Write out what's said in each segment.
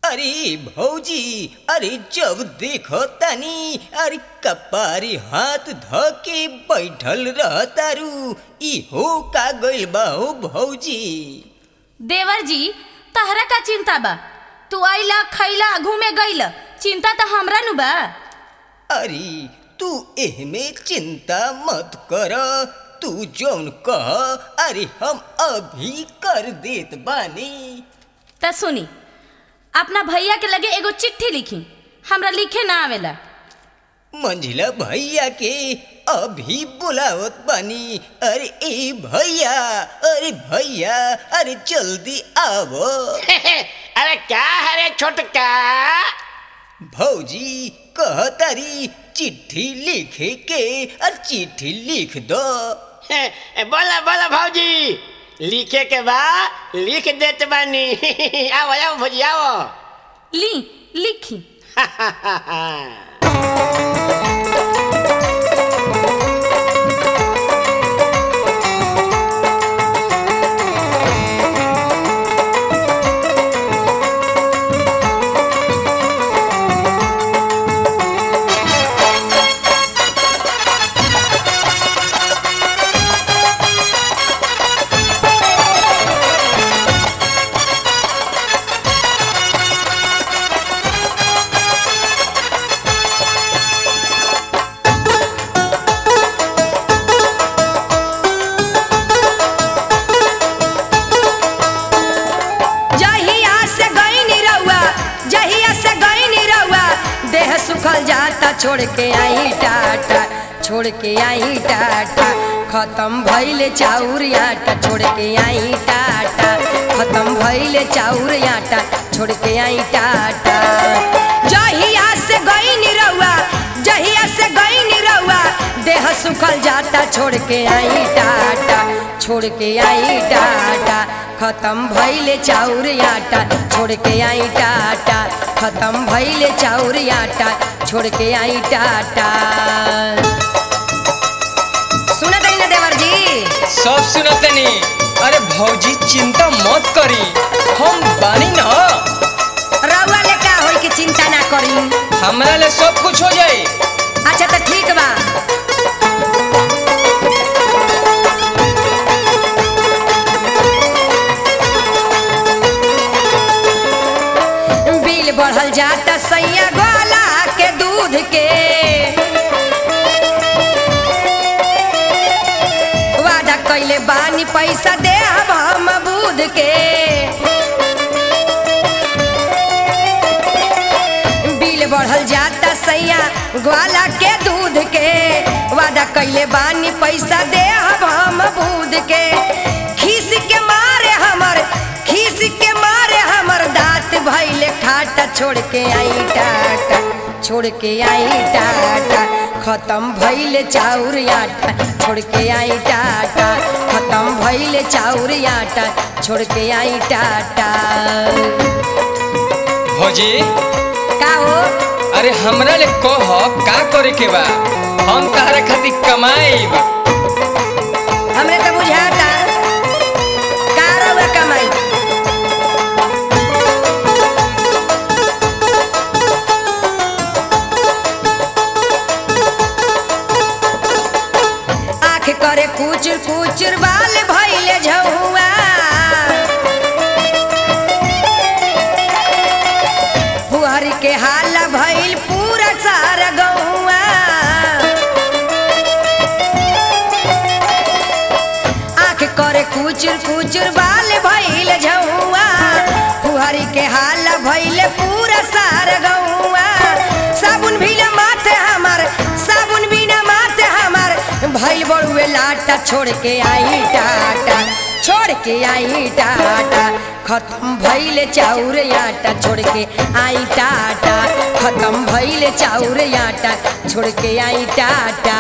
अरे भौजी अरे जब देखो तनी अरे कपारी हाथ ध के बैठल रहतारू ई हो का गइल बा हो भौजी देवर जी तहरा का चिंता बा तू आइला खैला घूमे गइल चिंता तो हमरा नु बा अरे तू एहमे चिंता मत कर तू जौन कह अरे हम अभी कर देत बानी त सुनी अपना भैया के लगे एगो चिट्ठी लिखी हमरा लिखे ना आवेला मंझिला भैया के अभी बुलावत बानी अरे ए भैया अरे भैया अरे जल्दी आवो अरे क्या है रे छोटका भौजी कहतारी चिट्ठी लिखे के और चिट्ठी लिख दो बोला बोला भौजी लिखे के बा लिख देत बानी आओ आओ भौजी आओ ली लिखी जहिया से गईनी रउआ जहिया से गईनी रउआ देह सुखल जाता छोड़ के आई टाटा छोड़ के आई टाटा खत्म भइले चाउर आटा छोड़ के आई टाटा खत्म भइले चाउर आटा छोड़ के आई टाटा जहिया से गईनी रउआ जहिया से गईनी रउआ देह सुखल जाता छोड़ के आई टाटा छोड़ के आई टाटा खत्म भइले चाउर आटा छोड़ के आई टाटा खत्म भइले चाउर आटा छोड़ के आई टाटा सुनत है ना देवर जी सब सुनतनी अरे भौजी चिंता मत करी हम बानी न रउआ ले का होई के चिंता ना करी हमरा ले सब कुछ हो जाई अच्छा तो ठीक बा बिल बढ़ल जाता सैया ग्वाला के दूध के वादा कैले बानी पैसा दे हम बूध के बिल बढ़ल जाता सैया ग्वाला के दूध के वादा कैले बानी पैसा दे हम बूध के खीस के मारे हमर खीस के मारे हमर दांत भैले खाटा छोड़ के आई टाटा छोड़ के आई टाटा खत्म भइले चाउर आटा छोड़ के आई टाटा खत्म भइले चाउर आटा छोड़ के आई टाटा भौजी का हो अरे हमरा ले कह का करे के बा हम तहरा खातिर कमाईब हमरे तो बुझाता का रउआ कमाई आँख करे कुचुर कुचुर बाल भइले झौआ फुहर के हाल भइल पूरा सारा गौआ आँख करे कुचुर कुचुर बाल भइल झौआ फुहरी के हाल भइल पूरा सारा गौआ साबुन बिना माथे हमर साबुन बिना माथे हमर भइल बड़ुए लाटा छोड़ के आई टाटा छोड़ के आई टाटा खत्म भइले चाउर आटा छोड़ के आई टाटा खत्म भइले चाउर आटा छोड़ के आई टाटा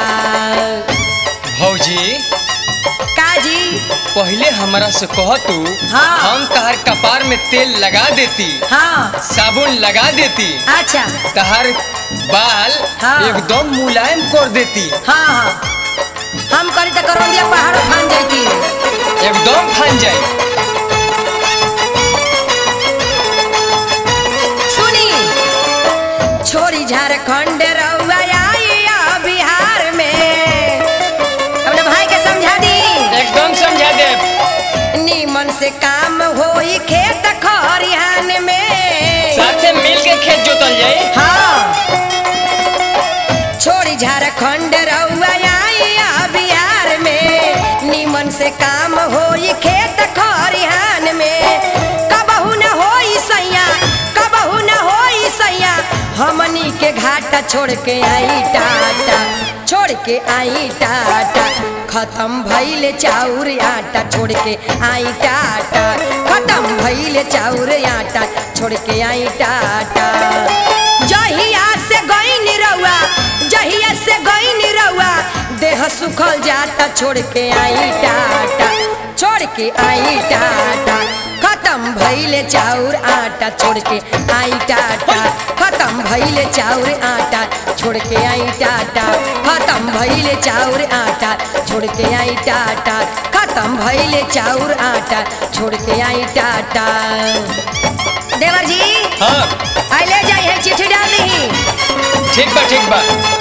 भौजी काजी पहले हमरा से कह तू हाँ। हम तहर कपार में तेल लगा देती हाँ साबुन लगा देती अच्छा तहर बाल हाँ। एकदम मुलायम कर देती हाँ हाँ हम करी तो करौंदिया पहाड़ फान जाती एकदम फन जाई झारखंड रउआ आई आ बिहार में अपने भाई के समझा दी एकदम समझा दे नीमन से काम होई खेत खरिहान में साथे मिल के खेत जोतल जाई हाँ छोड़ी झारखंड रउआ आई आ बिहार में नीमन से काम होई खेत खरिहान में कबहू न होई सैया कबहू न होई सैया हमनी के घाटा छोड़ के आई टाटा छोड़ के आई टाटा खत्म भइले चाउर आटा छोड़ के आई टाटा खत्म भइले चाउर आटा छोड़ के आई टाटा जहिया से गईन रउआ जहिया से गईन रउआ देह सुखल जाता छोड़ के आई टाटा छोड़ के आई टाटा खत्म भइले चाउर आटा छोड़ के आई टाटा खत्म भइले चाउर आटा छोड़ के आई टाटा खत्म भइले चाउर आटा छोड़ के आई टाटा खत्म भइले चाउर आटा छोड़ के आई टाटा देवर जी हाँ आई ले जाई है चिट्ठी डाल दी ठीक बा ठीक बा